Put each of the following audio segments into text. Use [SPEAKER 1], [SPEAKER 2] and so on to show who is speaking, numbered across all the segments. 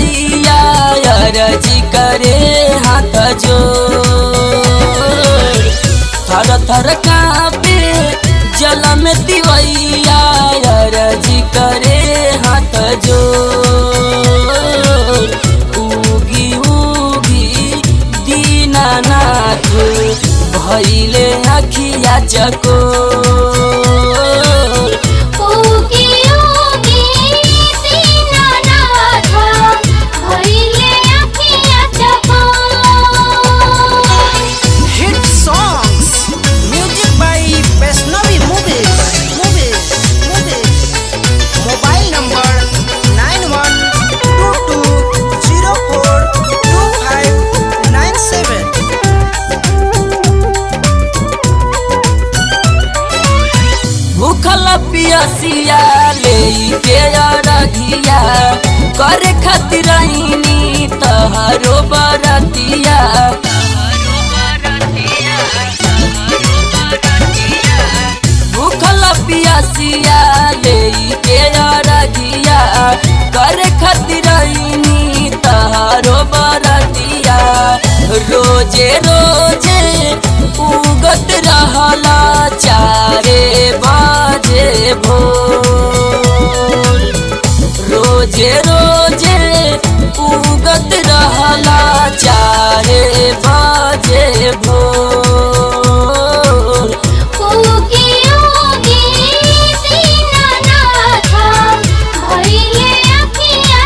[SPEAKER 1] तिवैया अरजी करे हाथ जो थर थर कापे जल में तिवैया अरजी करे हाथ जो उगी उगी दीनानाथ भैले अखिया चको
[SPEAKER 2] उगी उगी दीनानाथ भइले अखिया चकोर
[SPEAKER 3] Hit songs. Music by Vaishnavi Movies. Movies. Movies. Mobile number nine one two two zero four two five nine seven.
[SPEAKER 1] भूखल पियसिया ले के अरघिया करे खातिर आईनी तहरो बरतिया भूखल पियसिया ले के अरघिया करे खातिर आईनी तहरो बरतिया रोजे रोजे उगत रहला चारे बाजे भोर रोजे रोजे उगत रहला चारे बाजे भोर
[SPEAKER 2] उगी उगी दीनानाथ भइले अखिया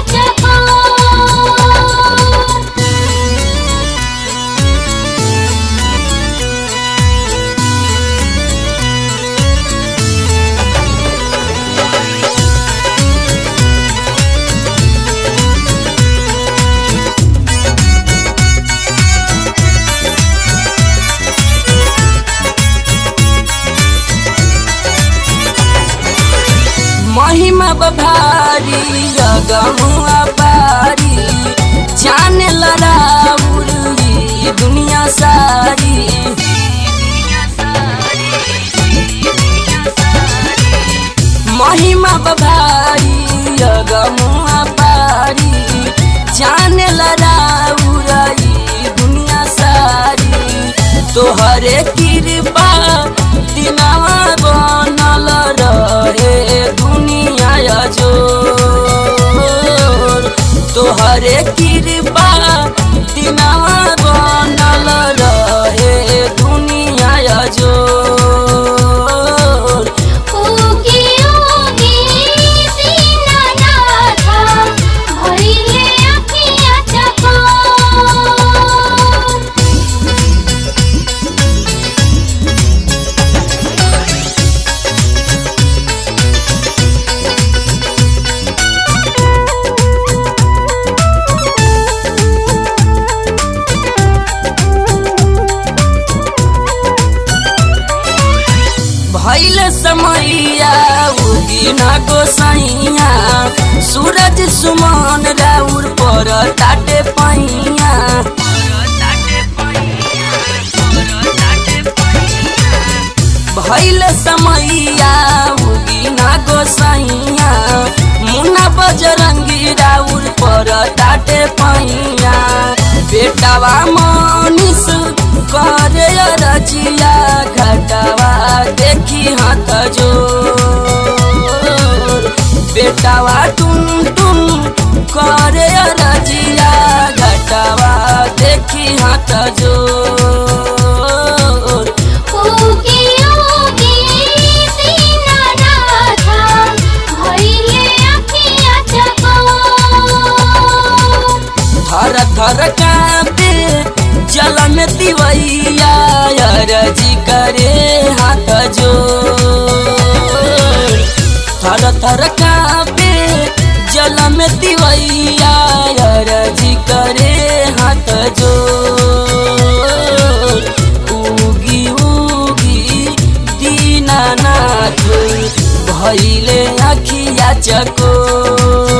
[SPEAKER 2] चकोर
[SPEAKER 1] महिमा बभारी गमुआ बारी जाने लड़ाउरी दुनिया सारी महिमा बभारी गमुआ बारी जाने लड़ाउरी दुनिया सारी तोहरे कृपा दिनवा बनल रहे दुनिया जो तोहरे कृपा दिनवा बनल रहे दुनिया जो
[SPEAKER 2] उगी उगी दीनानाथ भइले अखिया चकोर
[SPEAKER 1] भैल समैया उगी न गोसैया सूरज सुमन राउर पर ताटे पैया भैल समैया उगी न गोसैया मुन्ना बजरंगी राउर पर ताटे पैया बेटावा मनीष करे रचिया घटावा देखी हाथ जो बेटावा टुन टुन करे रचिया घटावा देखी हाथ जो
[SPEAKER 2] उगी उगी दीनानाथ भइले अखिया चकोर
[SPEAKER 1] थर थर कापे जल में तिवैया अरजी करे हाथ जो थर थर कापे जल में तिवैया अरजी करे हाथ जो उगी उगी दीनानाथ भैले अखिया चको